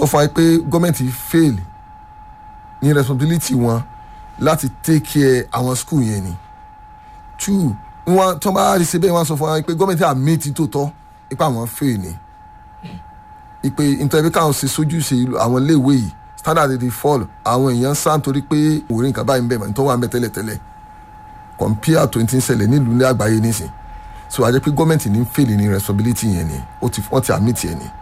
sọ fún wa pé gọ́ọ̀mẹ̀ntì fail ní responsibility wọn láti take care àwọn school yẹn ni two wọn tó bá rí ṣe bẹ́ẹ̀ wọ́n sọ fún wa pé gọ́ọ̀mẹ̀ntì àmì ti tó tọ́ ipa àwọn fail ni ipe nítorí káwọn ṣe sójú ṣe àwọn iléèwé yìí standard dey fall àwọn èèyàn sá nítorí pé òórìn nǹkan báyìí ń bẹ̀ mọ̀ nítorí wà ń bẹ tẹ́lẹ̀tẹ́lẹ̀ compare to ti ń ṣẹlẹ̀ nílùú ní àgbáyé nísìn so àjẹ́ pé gọ́ọ̀mẹ̀ntì ní fail ní responsibility yẹn ni ó ti wọ́n ti admit yẹn ni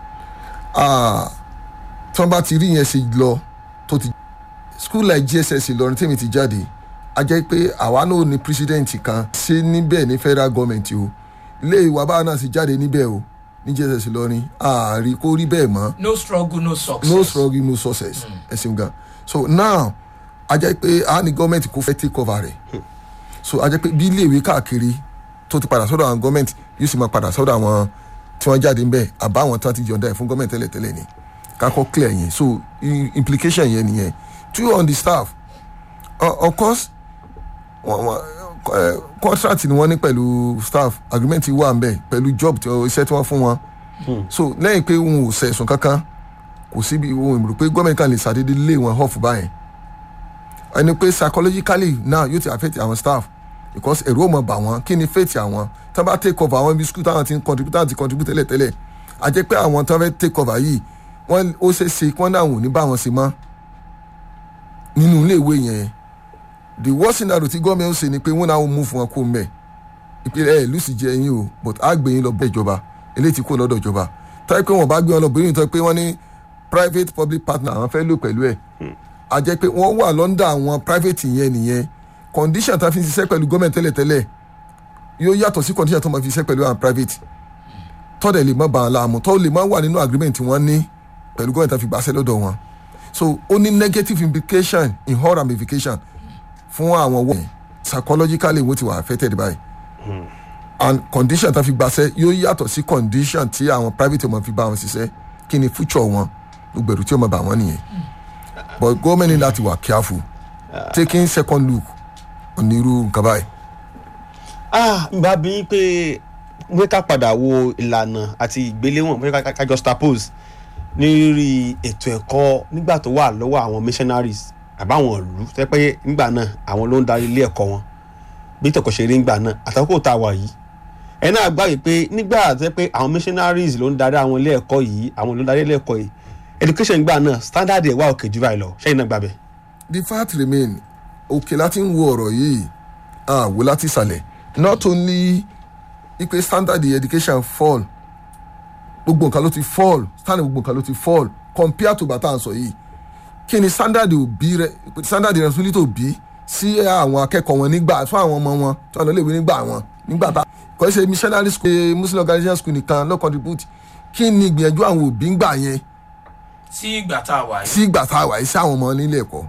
tí wọ́n bá ti rí yẹn ṣe lọ tó ti school like gss ìlọrin tèmi ti jáde a jẹ́ pé àwa náà ní president kan ṣe níbẹ̀ ní federal government o ilé ìwà báwa náà sì jáde níbẹ̀ o ní gss ìlọrin ààrí kó rí bẹ́ẹ̀ mọ́ no struggle no success. no struggle no success ẹ ṣeun gan so now a jẹ́ pé a ní gọ́ọ̀mẹ̀ntì kó fẹ́ take over rẹ̀ so a jẹ́ pé bí iléèwé káàkiri tó ti padà sọ́dọ̀ àwọn gọ́ọ̀mẹ̀ntì yóò sì máa padà sọ́dọ̀ àwọn tí wọ́n jáde ńbẹ̀ àbá àwọn tí wọ́n ti yọ̀ǹda ẹ̀ fún gọ́ọ̀mẹ̀ntì tẹ́lẹ̀tẹ́lẹ̀ ni kakọ́ clear yẹn so i- implication yẹn nìyẹn two on the staff uh, of course wọ́n wọ́n eh, contract ni wọ́n ní pẹ̀lú staff agreement wà ńbẹ̀ pẹ̀lú job tí wọ́n- iṣẹ́ tí wọ́n fún wọn so lẹ́yìn pé wọn ò sẹ̀sùn kankan kò síbi ohun ìmọ̀ràn pé gọ́ọ̀mẹ̀ntì kan lè ṣàdédé lé wọn off báyẹn ẹni pé psychologically now yóò ti affect àwọn staff because ẹ̀rù ò mọ̀ bà wọ́n kí ni faith àwọn tí wọ́n bá take over àwọn ibi school táwọn ti ń contribute táwọn ti contribute tẹ́lẹ̀ tẹ́lẹ̀ a jẹ́ pé àwọn tí wọ́n fẹ́ take over yìí wọ́n ó ṣe é ṣe kí wọ́n náà wò ní bá wọn ṣe mọ́ nínú ilé ìwé yẹn the worst scenario tí gọ́ọ̀mẹ̀ ó ṣe ni pé wọ́n náà mú fún wọn kó mbẹ̀ ìpínlẹ̀ ẹ̀ lùsì jẹ́ yín o but á gbé yín lọ bẹ́ẹ̀ ìjọba eléyìí ti kó lọ́dọ̀ ìjọba táyé pé wọ́n bá gbé wọn lọ bóyá ìtọ́ pé wọ́n ní private public partner àwọn fẹ́ lò pẹ̀lú ẹ̀ a jẹ́ pé wọ́n wà lọ́ndà àwọn private yẹn nìyẹn condition tá a fi ń ṣiṣẹ́ pẹ̀lú gọ́ọ̀mẹ̀ntì tẹ́lẹ̀tẹ́lẹ̀ yóò yàtọ̀ sí condition tó máa fi ṣiṣẹ́ pẹ̀lú àwọn private tọ́dẹ̀ lè má ba àwọn láàmú tọ́ lè má wà nínú agreement wọn ní pẹ̀lú gọ́ọ̀mẹ̀ntì tá a fi gbàṣẹ́ lọ́dọ̀ wọn so ó ní negative implication in whole ramification fún àwọn wọ́n psychologically wọ́n ti wà affected by and condition tá a fi gbàṣẹ́ yóò yàtọ̀ sí condition tí àwọn private wọn fi bá wọn ṣiṣẹ́ kí ni future wọn gbogbo ẹ̀rù tí ó máa bà wọ́n nìyẹn but government ní láti wà careful taking second look onírú nǹkan báyìí. ah n bá bí pé mo fẹ́ ká padà wo ìlànà àti ìgbéléwọ̀n mo fẹ́ ká- ká jọ staples lórí ètò ẹ̀kọ́ nígbà tó wà lọ́wọ́ àwọn missionaries àbáwọn ìlú tẹ́ pé nígbà náà àwọn ló ń darí ilé ẹ̀kọ́ wọn bí tẹ̀kọ́ ṣe rí nígbà náà àtàkùn tá a wà yìí ẹ náà gbàgbé pé nígbà tẹ́ pé àwọn missionaries ló ń darí àwọn ilé ẹ̀kọ́ yìí àwọn ló ń darí ilé ẹ̀kọ́ yìí education nígbà náà standard ẹ̀ wá òkè jù báyìí lọ ṣẹ́yìn náà gbàgbé. the fact remain òkè láti ń wo ọ̀rọ̀ yìí àwò láti ìsàlẹ̀ not only ipe standard education fall gbogbo nǹkan ló ti fall standard gbogbo nǹkan ló ti fall compare to bàtà àǹsọ̀ yìí kí ni standard òbí rẹ standard responsibility òbí sí àwọn akẹ́kọ̀ọ́ wọn nígbà fún àwọn ọmọ wọn tí wọn lọ léwu nígbà wọn nígbà tá kò ṣe missionary school eh, muslim organization school nìkan ló contribute kí ni ìgbìyànjú àwọn òbí ń gbà yẹn sí ìgbà tá a wà yìí. sí ìgbà tá a wà yìí sí àwọn ọmọ nílé ẹ̀kọ́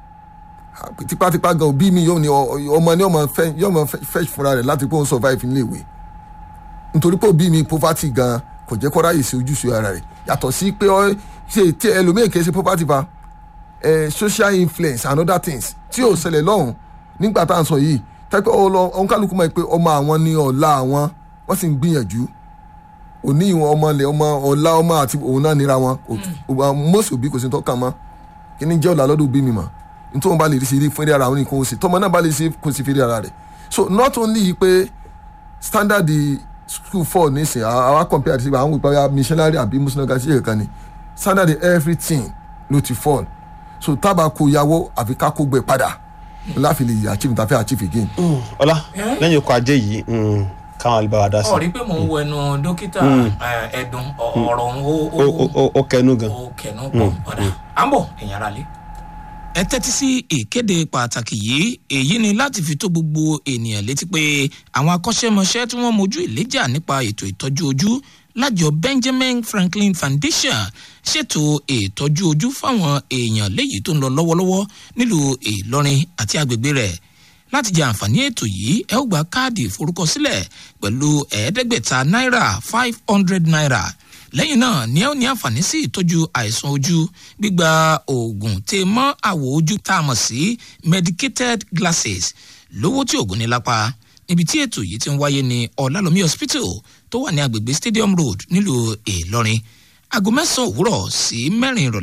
tipátipá gan òbí mi yóò ní ọ- ọmọ ní ọmọ fẹ́ yóò mọ fẹ́ fẹ́ fúnra rẹ̀ láti pé òun survive nílé ìwé nítorí pé òbí mi poverty gan kò jẹ́ kó ráyè sí ojúṣe ara rẹ̀ yàtọ̀ sí pé ọ ṣe tí ẹlòmíì kì í ṣe poverty fa eh, social influence and other things tí ò ṣẹlẹ̀ lọ́hùn nígbà tá à ń sọ yìí tẹ́pẹ́ ọ̀hún kálukú mọ̀ pé ọmọ àwọn ní ọ̀la àwọn wọ́n sì ń gbìyànjú òní ìwọ̀n ọmọ ilẹ̀ ọmọ ọ̀la ọmọ àti òun náà nira wọn mọ́sì òbí kò sí tó kàn mọ́ kí ni jẹ́ ọ̀la lọ́dún òbí mi mọ̀ nítorí wọn bá lè rí sí fún eré ara wọn nìkan ó sì tọmọ náà bá lè ṣe kó sì fi eré ara rẹ̀ so not only pé standard school four nísìnyí àwa compare àti àwọn ìpàwé missionary àbí muslim gasi kan ni standard everything ló ti fall so tábà kó yàwó àfi ká kó gbẹ padà láfi lè achieve tàfẹ́ achieve again. ọlá Eh? lẹ́yìn ọkọ̀ ajé yìí mm, káwọn alibaba dá sí ọ rí i pé mò ń wo ẹnu dókítà eh, ẹdùn ọ- ọ̀rọ̀ ń ó ó ó- ó- ó kẹnu gan. ó kẹnu pọ̀ ọ̀dà à ń bọ̀ èèyàn ara lé. ẹ tẹ́tí sí ìkéde pàtàkì yìí èyí ni láti fi tó gbogbo ènìyàn létí pé àwọn akọ́ṣẹ́mọṣẹ́ tí wọ́n mojú ìléjà nípa ètò ìtọ́jú ojú lájọ benjamin franklin foundation ṣètò ìtọ́jú ojú fáwọn èèyàn léyìí tó ń lọ lọ́wọ́lọ́wọ́ nílùú ìlọrin àti agbègbè rẹ̀ láti jẹ àǹfààní ètò yìí ẹ ó gba káàdì ìforúkọsílẹ̀ pẹ̀lú ẹ̀ẹ́dẹ́gbẹ̀ta náírà five hundred naira lẹ́yìn náà ni ẹ ó ní àǹfààní sí ìtọ́jú àìsàn ojú gbígba oògùn tè mọ́ àwọ̀ ojú tá a mọ̀ sí medicated glasses lówó tí oògùn ní lápá níbi tí ètò yìí ti ń wáyé ní ọ̀làlómi hospital tó wà ní agbègbè stadium road nílùú ìlọrin aago mẹ́sàn-án òwúrọ̀ sí mẹ́rin ìrọ̀lẹ́